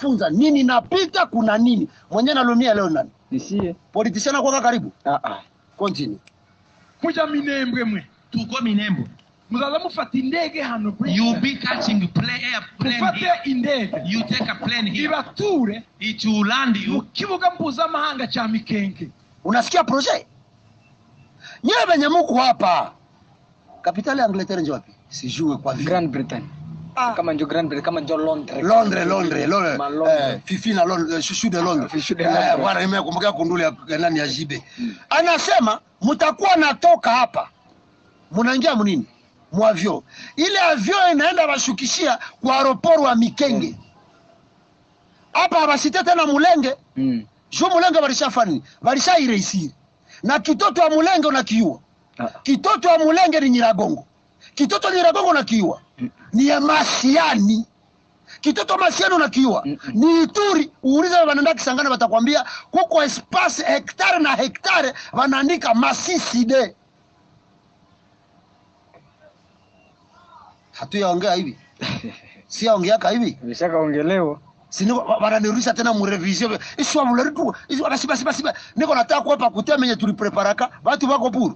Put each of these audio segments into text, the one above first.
tunawafunza nini napita kuna nini mwenye nalumia leo nani nisie politician akwaka karibu ah ah continue kuja minembwe mwe tuko minembo muzaza mufata indege hano kuri you be catching plane airplane mufate here. indege you take a plane here ibature it will land mu you kibuga mpuzamahanga cha mikenke unasikia projet nyewe venye muku hapa kapitali ya angleterre njo wapi sijue kwa vile Grand Britain Ah. kama njo Grand Britain kama njo Londres Londres, Londres, Londres, Ma Londres. eh, fifi na Londres, eh, shushu de Londres. Shushu de Eh, Londres. bwana nimekumbuka kunduli ya ya nani ya jibe. Anasema mtakuwa natoka hapa. Mnaingia mnini? Mwavyo. Ile avyo inaenda bashukishia kwa aeroport wa Mikenge. Hapa habasite tena Mulenge. mm. Jo Mulenge balishafani. Balisha ireisiri. Na kitoto wa Mulenge unakiua. ah. Kitoto wa Mulenge ni Nyiragongo. Kitoto wa Nyiragongo nakiua. Ni ya Masiani. Kitoto Masiani unakiua. Mm-mm. Ni Ituri. Uulize wanaenda Kisangani watakwambia kuko espace hektare na hektare wanaandika Masisi de. Hatuyaongea hivi. Si yaongeaka hivi. Vishakaongelewa Sini wananirudisha tena mu revision. Iswa mulari tu. Iswa basi basi basi. Niko nataka kuapa kutemenye tulipreparaka. Watu wako puru.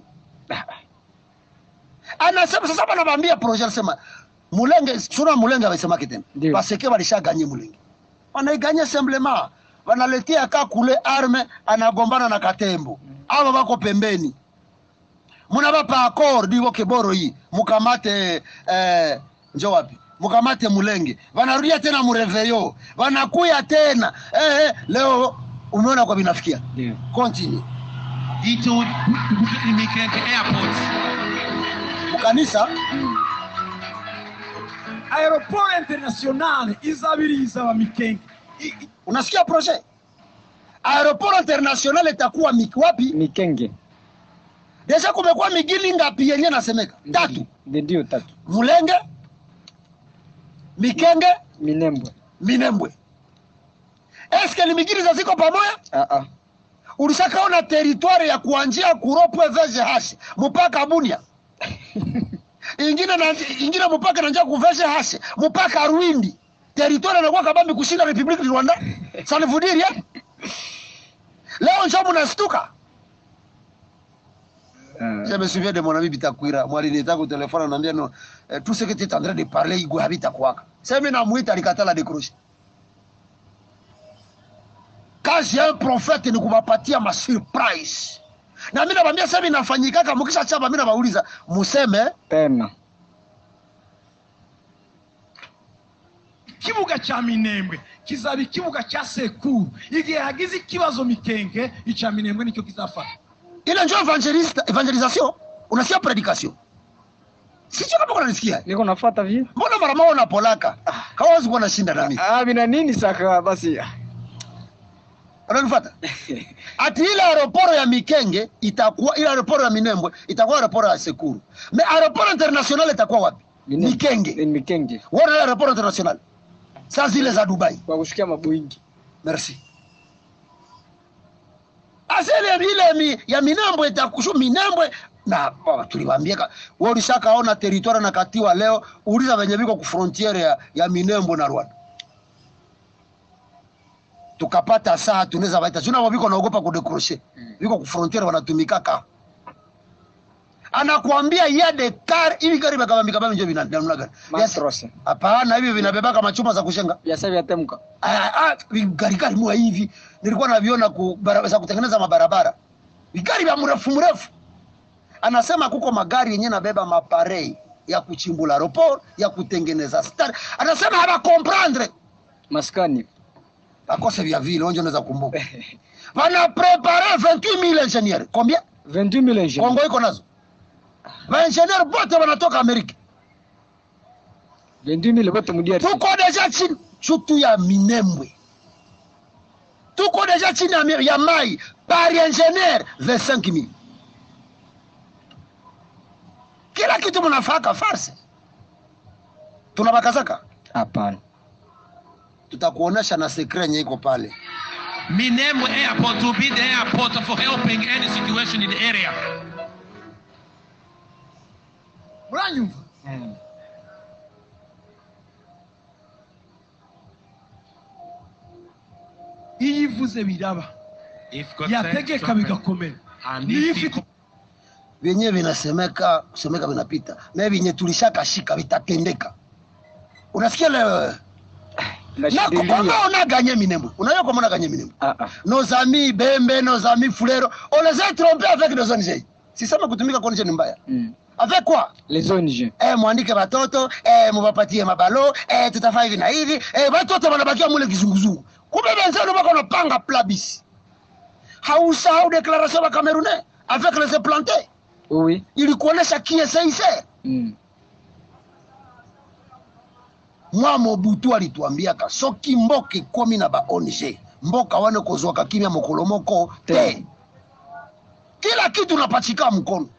anasema sasa banabambia projet anasema mulenge sura mulenge amesema kitena Ndio. paseke balishaganye mulenge wanaiganye simplement wanaletea ka kule arme anagombana na katembo aba bako pembeni munabapa accord iko keboro hii mukamate eh, njo wapi mukamate mulenge wanarudia tena mureveyo wanakuya tena eh, eh, leo umeona kwa binafikia ndio continue it will Mikenke airport mukanisa aeroport internationale izabiriza wa mikenke I- i- unasikia projet aeroport international itakuwa miki wapi Mikenge deja kumekuwa migili ngapi yenye nasemeka tatu ndio ndio tatu mulenge mikenge Minembwe minembwe eske ni migili za ziko pamoja ah ah ulishakaona teritwari ya kuanjia kuropwe vgh mpaka bunia ingine na, ingine mpaka nanjia ku vgh mpaka rwindi teritwari anakuwa kabambi kushinda republique du rwanda sanivudiria leo njo munastuka Je me souviens de mon ami Bitakwira. Moi, il était au téléphone, on a dit non. euh, Tout ce que tu es en train de parler, il habite à quoi C'est maintenant Mouita alikatala décrocher. Quand j'ai un prophète ni kuwapatia ma surprise. Na mimi nawaambia sasa inafanyikaka mkisha chapa mimi nawauliza museme tena ikibuga cya minembwe kizaba ikibuga cya sekuru igihe hagize ikibazo mikenke icya minembwe nicyo kizafata ile ndio evangelista evangelisation. Unasikia predication. Sio kama unanisikia. niko nafuata vile Mbona mara moja unapolaka? Hawezi kuwa nashinda na mimi. ah bina nini saka basi Unanifuata? ati ile aeroporo ya Mikenge itakuwa ile aeroporo ya Minembwe itakuwa aeroporo ya Sekuru. Me aeroporo international itakuwa wapi? Minembwe. Mikenge. Ni Mikenge Wana ile aeroporo international. Sasa zile za Dubai. kwa kushikia maboingi Merci. Asa ile ile mi, ya Minembwe itakushu Minembwe na baba tuliwaambia ka- wewe ulishakaona territoire na katiwa leo uliza venye viko ku frontiere ya, ya Minembwe na Rwanda. Tukapata saa tunaweza baita. Sio viko naogopa kudecrocher. Viko ku frontiere wanatumika ka. Anakuambia ya de car hivi gari bakabambika bambi ndio vinamna gani? Yes. matrose Hapana hivi vinabebaka machuma za kushenga. biasa vyatemka Ah, ah, vigari gari mua hivi nilikuwa naviona ku bara- za kutengeneza mabarabara vigari vya mrefu mrefu anasema kuko magari yenye nabeba maparei ya kuchimbula aeroport ya kutengeneza star anasema habakomprendre maskani akose vya vile onjo naweza kumbuka wana prepare 28000 ingenieur combien 22000 ingénieurs kongo iko nazo vaingenieur bote wanatoka amerika 22000 bote mu DRC tuko deja chini chutu ya minembwe tuko deja chini ya, mi- ya mai par ingénieur 25000 kila kitu mnafaka farse tunabakazaka hapana tutakuonesha na sekre yenye iko pale Minembwe airport will be the airport for helping any situation in the area muranyumva iyo ivuze biraba If God said yategeka something, bigakomera and niyo if he ifite vyenyewe vinasemeka semeka vinapita na vyenye tulishakashika vitatendeka unasikia leo na Nashindilia. kwamba unaganye minembwe unajua kwamba unaganye minembwe Ah, ah. nos amis bembe nos amis fulero on les a trompés avec des ONG sisema kutumika kwa ONG ni mbaya Mm. avec quoi Les ONG. eh, mwandike watoto eh, muwapatie mabalo eh, tutafanya hivi na hivi eh, watoto wanabakia mule kizunguzungu kumbe wenzenu wako wanapanga plabis hausahau declaration ya Camerounais avec les implantés Oui. ilikuonesha kieseise Mm. mwa mobutu alituambiaka soki mboka ekomi na ba ONG mboka wana kozwaka kimia mokolo moko te Te. kila kitu napachika mkono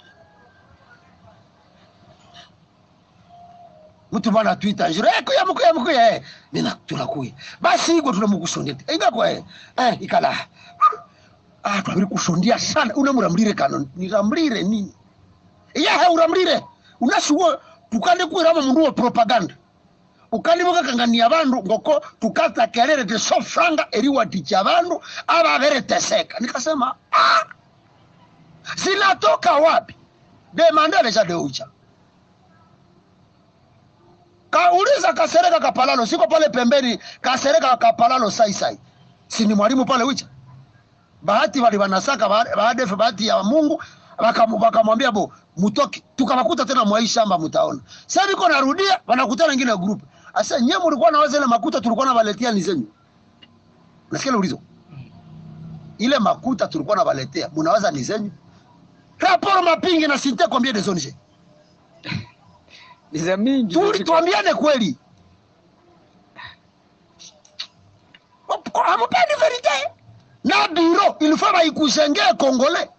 mtu bana twita njiro eh kuya mkuya mkuya eh mina tunakuya basi iko tunamukusondia ingakwa eh eh ikala ah twabiri kusondia sana unamuramlire kano niramlire nini yahe uramlire unasuwo tukande kwiramo mundu wa propaganda ukalimuka kangania bandu ngoko tukata kelele te so franga eriwaticha bandu ababereteseka nikasema ah, zinatoka wapi demandele cha deucha kauliza kasereka kapalalo siko pale pembeni kasereka kapalalo saisai si ni mwalimu pale wicha bahati wali wanasaka ba- baadefe bahati ya mungu wakamu- wakamwambia bo mutoke tukawakuta tena mwai shamba mutaona sasa niko narudia wanakutana ingine group asa nyewe mlikuwa na ile makuta tulikuwa na waletea ni zenyu nasikia ulizo ile makuta tulikuwa na waletea mnawaza ni zenyu raporo mapingi na sinte combien de zones Ni za mingi. tuli tuambiane kweli hamupendi verite na biro ilifaa baikushengee kongole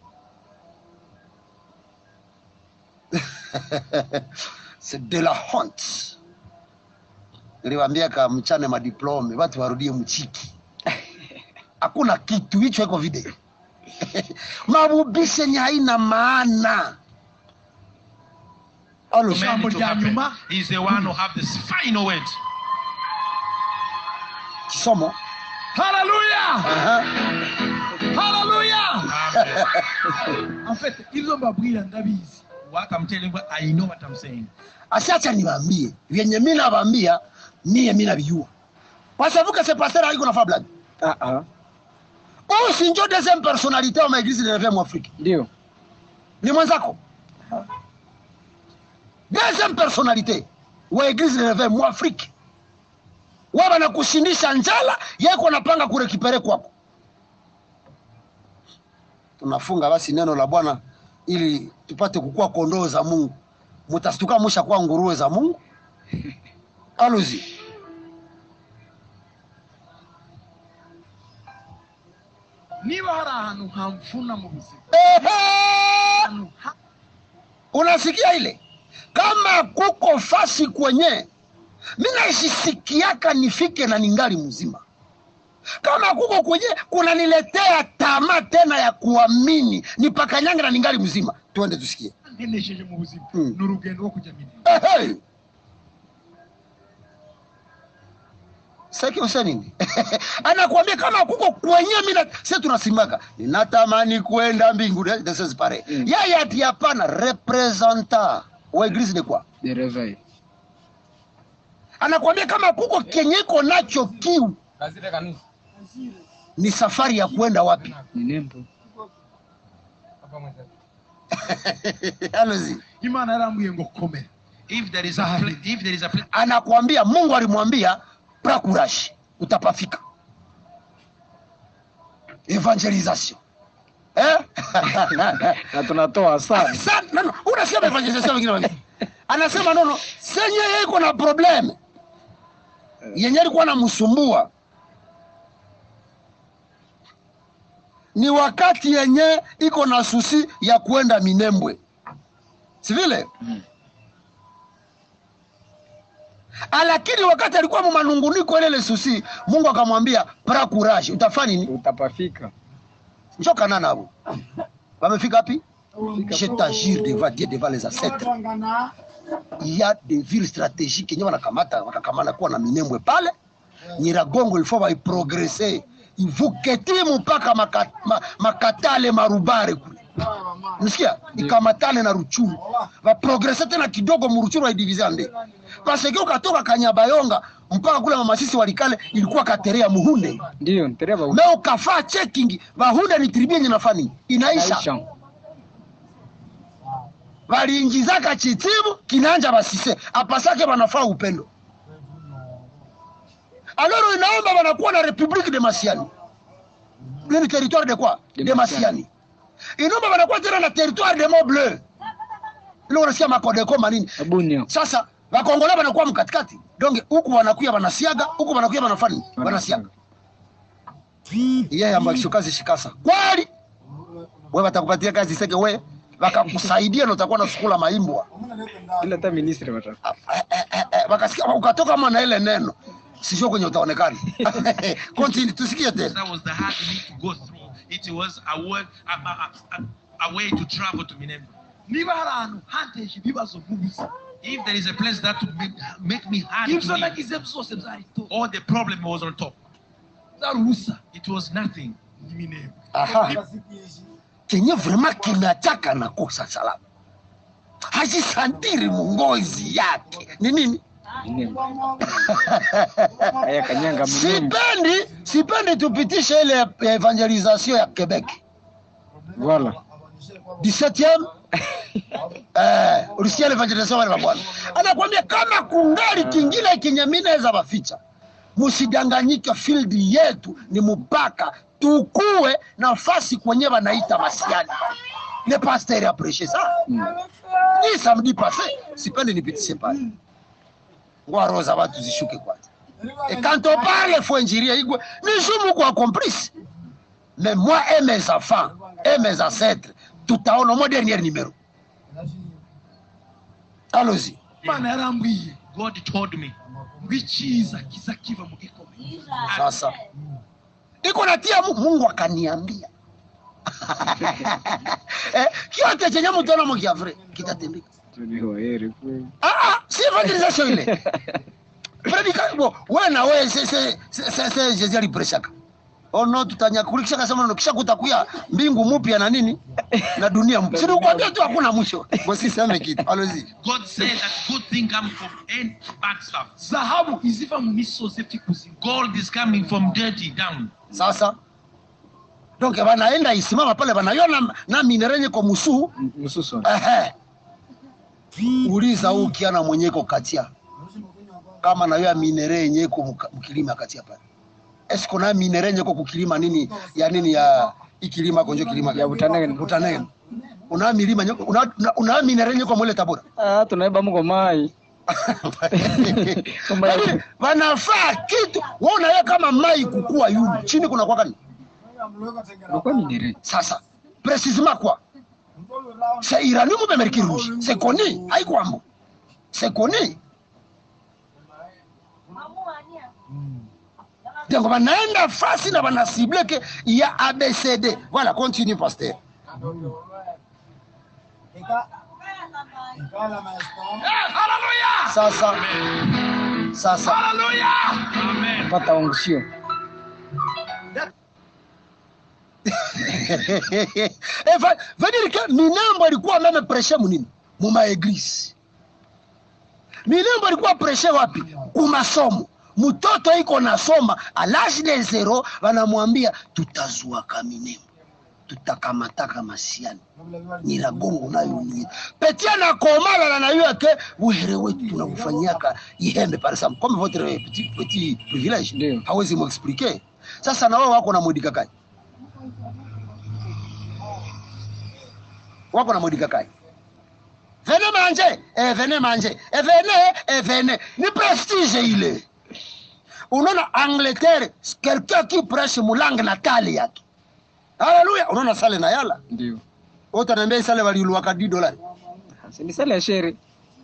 c'est de la honte niliwambia ka mchane madiplome watu warudie mchiki hakuna kitu hicho iko video mabubishe ni haina maana Alo, command Jambo it to lya happen. nyuma. He's the one who have this final word. kisomo haleluya Aha. haleluya Amen. en fait ibyo mbabwira ndabizi what I'm telling you, I know what I'm saying. asiacha niwaambie vyenye mi navambia mie mi navijua pasavuke se pasteur aiko nafa blague Ah, ah. huyu si njo deuxième personnalité wa maeglise de reve mwafrika Ndio. ni mwenzako deuxième personnalité wa eglise de reve mwafrika wa banakushindisha njala yeko napanga kurekipere kwako tunafunga basi neno la bwana ili tupate kukua kondoo za mungu mutastuka musha kuwa nguruwe za mungu aluzi niba hari ahantu hamfuna mu buzima Ehe! ahantu ha- unasikia ile kama kuko fasi kwenye mi naishisikiaka nifike na ningali mzima kama kuko kwenye kunaniletea tamaa tena ya kuamini nipakanyange na ningali mzima tuende tusikie ntenesheje mu buzima Mm. ni urugendo rwo kujya minini Ehe! saki usa nini anakuambia kama kuko kwenye mina si tunasimaka ninatamani kwenda mbinguni this is pare Mm. yeye ati hapana representa wa eglise de quoi De réveil. anakuambia kama kuko kenye iko nacho kiu ni safari ya kwenda wapi Ni nembo. Alozi. imana yarambwiye ngo komera If there is a pla- if there is a pla- anakuambia mungu alimwambia prakurashi utapafika evangelisation eh? Na tunatoa sana. Sa- no, no, unasema evangelisation wengine wengine anasema nono senye yeye iko na probleme yenye alikuwa namsumbua ni wakati yenye iko na susi ya kwenda minembwe si vile Mm. Ah, lakini wakati alikuwa mumanunguniko ile ile susi mungu akamwambia pra courage utafanya nini Utapafika. njokana nabo wamefika wapi je t'agir devant dieu devant les ancêtres il y a des villes stratégiques yenye wanakamata wakakamana kuwa na minembwe pale nyiragongo ilifo baiprogrese ivuke timu mpaka maka, ma, makatale marubare kule nisikia ikamatane na ruchuru baprogrese tena kidogo muruchuru waidivize ande paseke ukatoka kanyabayonga mpaka kule mamasisi walikale ilikuwa katerea muhunde Ndio, ntereva me ukafaa checking bahunde ni tribie yenye nafani inaisha Aisha. waliingizaka chitimu kinanja basise apasake banafaa upendo aloro inaomba wanakuwa na republique de masiani nini territoire de quoi De de masiani inaomba wanakuwa tena na territoire de mont bleu ile unasikia makodeko manini Abunia. sasa wakongola wanakuwa mkatikati donge huku wanakuya wanasiaga huku wanakuya wanafani wanasiaga yeye ambaye kazi shikasa kweli we watakupatia kazi seke we wakakusaidia na utakuwa na sukula maimbwa Ila hata ministri wata. Eh, eh, eh, eh, wakasikia ukatoka kama na ile neno sio kwenye utaonekana continue tusikie tena That was the hard need to go through. It was a word, a, a, a, a way to travel to Minembwe. niba hari ahantu hanteje ibibazo nk'ubusa If there is a place that would make, make me hard to ibyo live, nagize byose byari to all the problem was on top. byari ubusa It was nothing. n'iminembwe aha kenye vrema kinachaka na kosa salama hajisantiri mungozi yake ni nini Minembwe. Aya kanyanga Minembwe. sipendi sipendi tupitishe ile ya evangelisation ya quebec Voilà. 17e eh, ulisikia ile evangelisation wale wa bwana anakwambia kama kungali kingine kenye mimi naweza baficha msidanganyike field yetu ni mpaka tukue nafasi kwenye wanaita masiani le pasteur apprécié ça ni samedi passé sipendi nipitishe pale ngoa roho za watu zishuke kwanza et quand on parle faut injiria igwe ni jumu kwa complice mais moi et mes enfants et mes ancêtres tutaona mo dernier numéro allons-y imana yarambwiye God told me, ngo icyiza kiza kiva mu gikomeye sasa iko natia Mu- mungu akaniambia eh, kiote chenye mutaona mukiafri kitatembeka Tulihoeri kweli. ah, ah, si evangelisation ile predika bo we na we se se se se, se Jésus alipreshaka ono tutanyakulikisha kasema ndio kisha kutakuya mbingu mpya na nini na dunia mpya si nikwambia tu hakuna mwisho msiseme kitu allons-y God said that good thing come from any bad stuff. zahabu iziva mu misozi epfa ikuzimu Gold is coming from dirty down. sasa donc banaenda isimama pale banaiona na minerenye kwa musuu M- Msusu. ehe uliza huu kiana mwenyeko katia kama na yo ya minere yenye iko muka- mukilima katia pale esko na minere yenye iko kukilima nini ya nini ya ikilima konjo kilima Ya Butanege. butanege una milima nye- una, una, una minere yenye kwa mwele tabora Ah, tunaiba mko mai. Kama ya- Lakini wanafaa kitu wewe unaye kama mai kukua yulu chini kuna kwa gani Kwa minere. sasa precisement quoi c'est iranium ou bien mercure rouge c'est connu haikwambo c'est connu donc banaenda fasi na banasible ke ya abcd voilà continue pasteur haleluya sasa sasa haleluya Amen. Pata ongusio. Eh, va- veut dire que minembo alikuwa meme preshe munini mumaeglise minembo alikuwa preshe wapi kumasomo mtoto iko nasoma alaji de zero wanamwambia tutazuaka minembo tutakamataka masiani nyiragongo nayo ni petia na komala na nayo ke buhere wetu tunakufanyaka ihembe par exemple comme votre petit petit privilège Ndio. hawezi muexpliquer sasa na wao wako na mwidikakai wako na mwidikakai vene manje eh, vene manje eh, vene eh, vene ni prestige ile unaona angleterre quelqu'un qui prêche mulangue natali yake haleluya unaona sale na yala Ndio. utaniambia sale waliuluaka di dolari Si ni sala ya shere.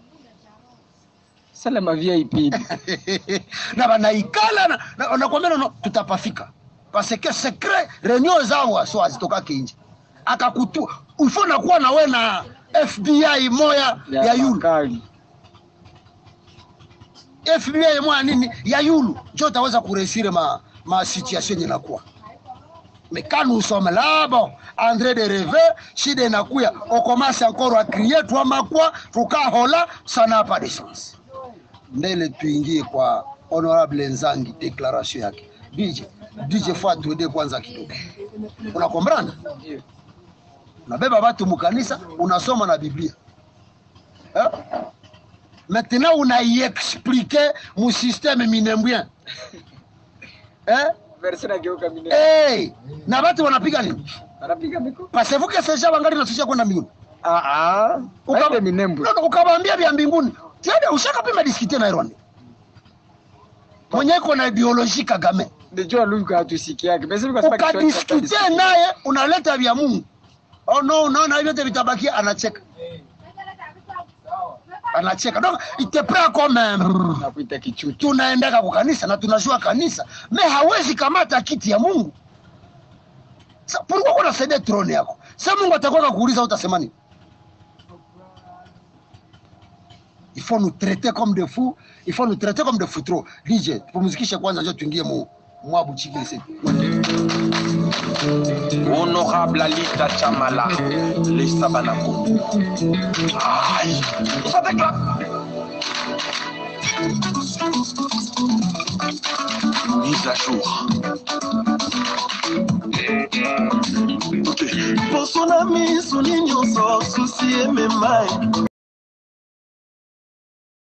Sala ma VIP. na banaikala na- na- nakwambia nono tutapafika parce que secret reunion zao aso hazitokake nje akakutu ifo nakuwa na we na fbi moya ya, yulu makali. fbi mwa nini ya yulu njo utaweza kuresire ma, ma situation yenye nakuwa mais quand nous sommes là bon andré de reve shida inakuya on commence encore à crier twamakwa tukahola ça n'a pas de sens mbele tuingie kwa honorable nzangi declaration yake dj dj fo atuede kwanza kidogo unakombrana Ndio. unabeba watu mukanisa unasoma na biblia eh? maintenant unaiexplike mu systeme minembwien eh? Verse nageuka mine. hey! na watu wanapiga nini Anapiga miko. pasevuke seja wangali natusha kwenda mbinguni Ah ah. Uka- Aende minembwe. No, no, ukawaambia vya mbinguni tiade ushakapima diskite na irwani mwenye iko na ideoloji kagame Ndio Luka hatusikiake. Basi Luka sema Kiswahili ukadiskite naye unaleta vya mungu oh, no, no, na vyote vitabakia anacheka anacheka donc ite prend comme un- nakuita kichuchu. tunaendaka kukanisa na tunajua kanisa me hawezi kamata kiti ya mungu Sa- pourquoi kunasaidia trone yako sa mungu atakwaka kuuliza utasema nini il faut nous traiter comme des fous il faut nous traiter comme des fous trop dj tupumzikishe kwanza njo tuingie mu mwabu chikilisi honorable alita chamala lesa banako Aïe. Ça déclare. mise à jour poso na miso ni nyonso susi ememai